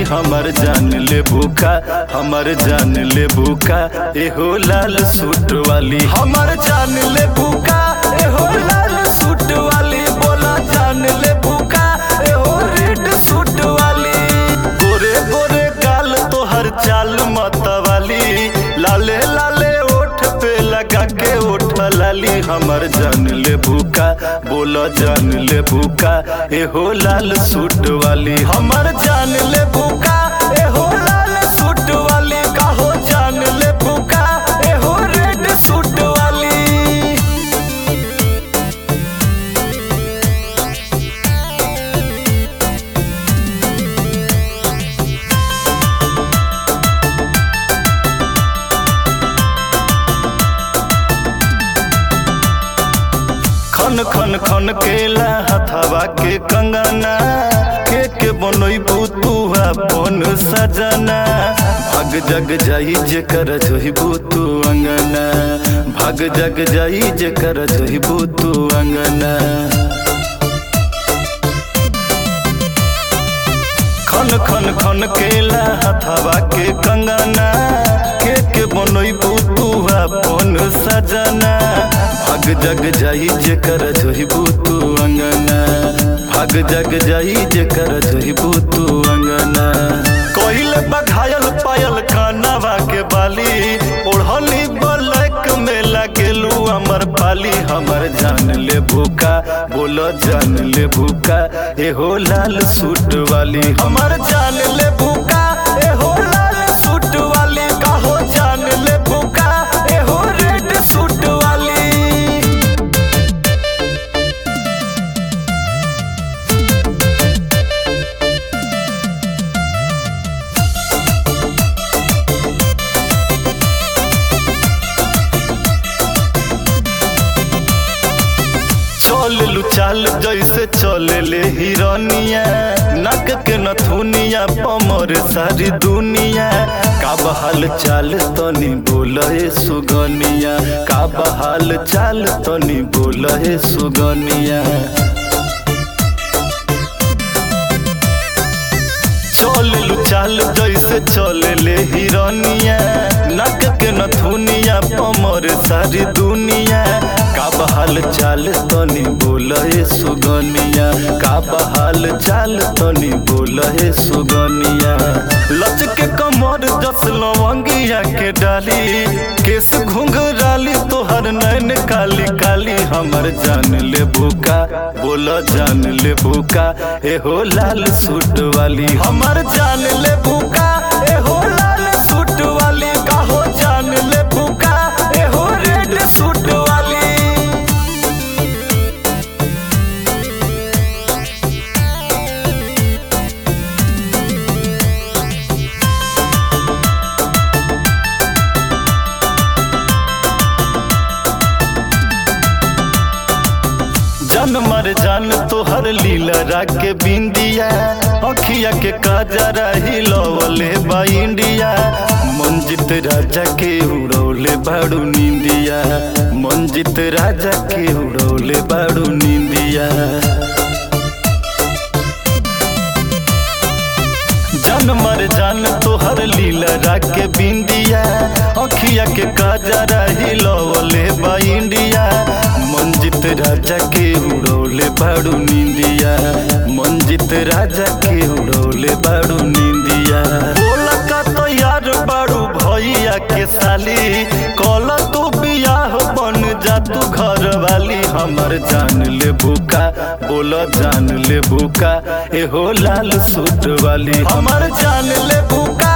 हमर जान ले भूखा हमर जान ले भूखा एहो लाल सूट वाली हमर जान ले भूखा एहो लाल सूट वाली बोला जान ले भूखा एहो रेड सूट वाली गोरे गोरे गाल तोहर चाल मतवाली लाले लाले ओठ पे लगा के ओठ लाली हमर जान ले भूखा बोला जान ले भूखा एहो लाल सूट वाली हमर जान ले भूखा एहो लाल सूट वाली काहो जान ले भूखा एहो रेड सूट वाली खन खन खन केला हथवा के कंगना के के बनोई बुतुआ बन सजना भाग जग जाई जे कर जोही बुतु अंगना भाग जग जाई जे कर जोही बुतु अंगना खन खन खन केला हथवा के कंगना के के बनोई बुतुआ बन सजना भाग जग जाई जे कर जोही बुतु अंगना भाग जग जाई जे कर जोही बुतु अंगना कोइल बघायल पायल कानवा के बाली ओढ़नी बलक में लगेलू अमर पाली हमर जान ले भूखा बोलो जान ले भूखा एहो लाल सूट वाली हमर जान ले भूखा एहो लाल सूट वाली काहो जान ले भूखा एहो रेड सूट वाली चल लू चाल जैसे चले ले हिरनिया नक के नथुनिया पमर सारी दुनिया का बहाल चाल तनी बोले सुगनिया का बहाल चाल तनी बोले सुगनिया चल लू चाल जैसे चले ले हिरनिया नक के नथुनिया पमर सारी दुनिया का बहाल चाल तनी बोले सुगनिया का बहाल चाल तनी बोले सुगनिया लच के कमर जस लवंगिया के डाली केस घुंघराली तोहर नैन काली काली हमर जान ले भूखा बोला जान ले भूखा एहो लाल सूट वाली हमर जान ले भूखा एहो लाल सूट वाली काहो जान ले भूखा एहो रेड सूट वाली जन मर जान तोहर लीला राके बिंदिया अखिया के काजरा हिलवले बा इंडिया मंजित राजा के उड़ौले बाड़ू नींदिया मंजित राजा के उड़ौले बाड़ू नींदिया जन मर जान तोहर लीला राके बिंदिया अखिया के काजरा हिलवले बा इंडिया मंजित राजा के उड़ौले बाड़ू नींदिया मंजित राजा के उड़ौले बाड़ू नींदिया बोला का तो यार बाड़ू भैया के साली कल तू बियाह बन जा तू घर वाली हमर जान ले भूखा बोलो जान ले भूखा एहो लाल सूट वाली हमर जान ले भूखा